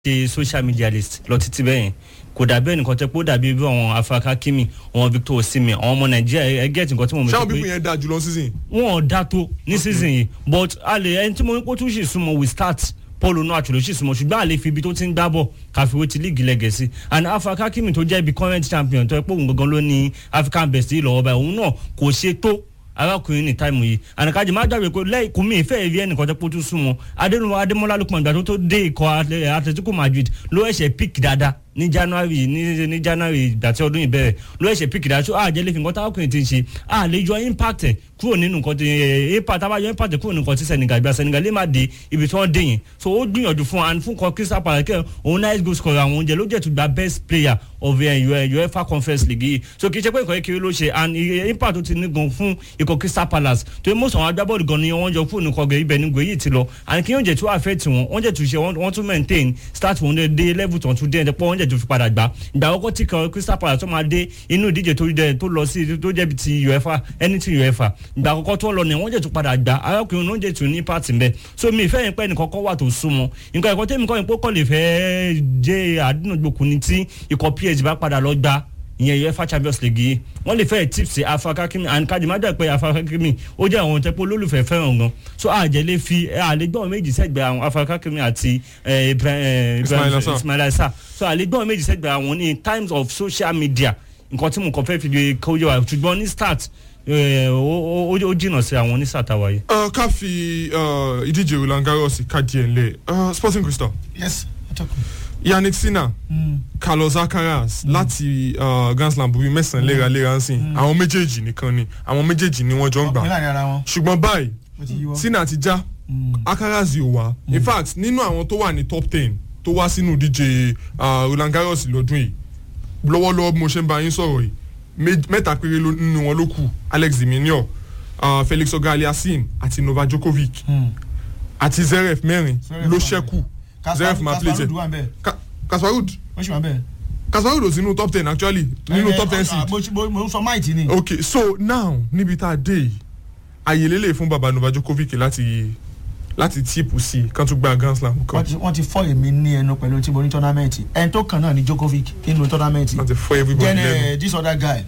ṣe social media list lọ títí bẹ́yẹn kò dàbí ẹnìkan tẹ pé ó dàbí bí àwọn afaka kimi àwọn victor osimhen àwọn ọmọ nàìjíríà ẹ gẹ́tì nǹkan tí mo mọ̀ ṣáwọn sí pípín pé yẹn dáa jùlọ season. wọn ò dá tó ní season yìí but a lè ẹni tí mo ní kó tún ṣì súnmọ́ we start paul onu àtúlò ṣì súnmọ́ ṣùgbọ́n a lè fi ibi tó ti ń gbá bọ̀ káfíwé ti league lẹ́gẹ̀ẹ́sì and afaka kimi tó jẹ́ ibi current champion tó yẹ pé òun gangan ló ní african best yìí lọ́wọ́ báyìí òun náà kò ṣe tó arákùnrin ní táìmù yìí ànàkájì má gbàgbé pé lẹ́yìn kùmí ìfẹ́ ìrí ẹnìkan tó pótú súnmọ́ adénúwà adémọ́lá ló pọ̀ ìgbà tó tó dé ikọ̀ Atle- atletico madrid ló ẹ̀ṣẹ̀ pick dáadáa ní january ní ní january ìgbà tí ọdún yìí bẹ̀rẹ̀ ló ẹ̀ṣẹ̀ pick dáadáa tó àjẹ́ lè fi nǹkan táwọn ti ń ṣe à lè yọ impact ẹ̀ kúrò nínú nǹkan tí ẹ̀ impact àbáyọ impact ẹ̀ kúrò nínú nǹkan tí senegal gba senegal lè má dé ibi tí wọ́n dé yẹn so ó gbìyànjú fún and fún kan crystal palace kẹ́ òun nice goal scorer àwọn oúnjẹ ló jẹ́ tó gba best player of uh, uefa conference league yìí so kì í ṣe pé nǹkan kékeré ló ṣe and eh, impact tó ti ní gan fún ikọ̀ crystal palace tó yẹ mọ́sàn àwọn agbábọ́ọ̀lù gan ni wọ́n jọ fún nǹkan gẹ̀ ibẹ̀ ní gbé yìí ti lọ and kí yóò jẹ́ tó affect wọn wọ́n jẹ́ tó ṣe wọ́n wọ́n tún maintain start wọn dé dé level tó ń tún dé ẹ̀ pọ́ wọ́n jẹ́ tó fi padà gbà ìgbà àkọ́kọ́ tí kan crystal palace tó máa dé inú ìdíje tó jẹ́ tó lọ sí tó jẹ́ ti uefa anything uefa ìgbà àkọ́kọ́ tó lọ ni wọ́n jẹ́ tó padà gbà arákùnrin ló ń jẹ́ tó ní part mbẹ́ so mi ìfẹ́ yẹn pẹ́ nìkan kọ́ wà tó súnmọ́ nǹkan ẹ̀kọ́ tẹ́mi kọ́ yẹn pé kọ́ lè fẹ́ jẹ́ àdínàgbòkun ni tí ikọ̀ psg bá padà lọ gbà ìyẹn uefa champions league yìí wọ́n lè fẹ́ tips afakakimi and kadimaja pé afakakimi ó jẹ́ àwọn tẹ́pọ̀ olólùfẹ́ fẹ́ràn gan so àjẹ́ lè fi àlégbọ́n méjì sẹ́gbẹ̀ẹ́ àwọn afakakimi àti eh, Ibra- eh, Ismaila Sarr. ismaila sa so àlégbọ́n méjì sẹ́gbẹ̀ẹ́ àwọn ní times of social media nǹkan tí mo kàn fẹ́ fi lè kó yẹ wa ṣùgbọ́n ní start eh, ó ó- ó jìnnà sí àwọn ní start àwáyé. Uh, ká fi uh, ìdíje Roland Garros ká díẹ̀ ńlẹ̀ uh, Sporting Crystal yes atọ́kùn. Yannick Sinner Mm. Carlos Alcaraz láti uh, Grand Slam bíi mẹ́sàn-án léraléra ń sìn àwọn méjèèjì nìkan ni àwọn méjèèjì ni wọ́n jọ ń ọkùnrin gbà láàrin ara wọn ṣùgbọ́n báyìí ó ti yíwọ́. Sinner ti já Mm. Alcaraz yóò wá in fact nínú àwọn tó wà ní top ten tó wá sínú ìdíje uh, Roland Garros lọ́dún yìí lọ́wọ́lọ́wọ́ bí mo ṣe ń bá yín sọ̀rọ̀ yìí mé- mẹ́ta péré ló- nínú wọn ló kù Alex Ziminior uh, Felix Auger-Aliassime àti Novak Djokovic Mm. àti Zverev mẹ́rin Zverev ló wà ṣẹ́kù Kaspar- Zverev máa play Kasparov jẹ wà ń bẹ̀ Ka- Kasparov ó sì wà ń bẹ̀. Kasparov ò sínú top ten actually nínú Eh, top ten eh, seed mo mo- mo ń sọ máìtì ni. ok so now níbi tá a dé yìí àyè lélẹ̀ fún baba Novak Djokovic láti láti tíìpù sí i kán tún gba Grand Slam wọ́n kan ti wọ́n ti fọ́ èmi ní ẹnu pẹ̀lú tí mo ní tọ́námẹ́ǹtì ẹni tó kàn náà ní Djokovic nínú tọ́námẹ́ǹtì wọ́n ti fọ́ everybody then lẹ́nu uh, this other guy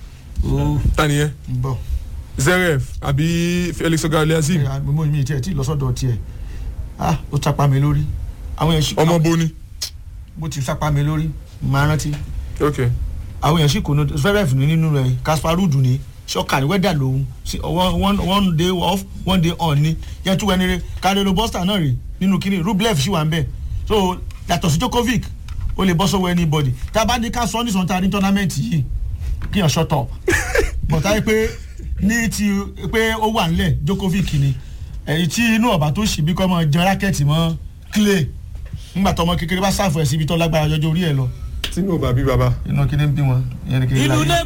ó tani yẹn ń bọ̀ Zverev àbí Felix Auger-Aliassime mo mi tiẹ̀ tí lọ́sọ̀dọ̀ tiẹ̀ ah ó chapa mi lórí àwọn yẹn sì ọmọ boni bó ti chapa mi lórí máa rántí ok àwọn yẹn sì kò ní Zverev ní nínú rẹ̀ Kasparov ní ṣọ́kà ní wẹ́dà lòun sí one one one day off one day on ni yẹn tún wẹni rẹ Carrero Buster náà rè nínú kínní Rublev sì wà ń bẹ̀ so yàtọ̀ sí Djokovic ó lè bọ́ sọ́wọ́ anybody tá a bá ní ká sọ ní sọ̀tà ní tọ́námẹ́ǹtì yìí kí yàn shut up bọ̀tá yìí pé ní ti pé ó wà nílẹ̀ Djokovic ni èyí tí inú ọ̀bà tó ṣì bí kọ́ mọ́ jẹ rákẹ́tì mọ́ clay nígbà tọmọ kékeré bá sáfù ẹ̀ síbi tó lágbára jọjọ orí ẹ̀ lọ tí ní ò bá bí baba. inú kí ni ń bí wọn ìyẹn ni kí ni ìlú láyé. lé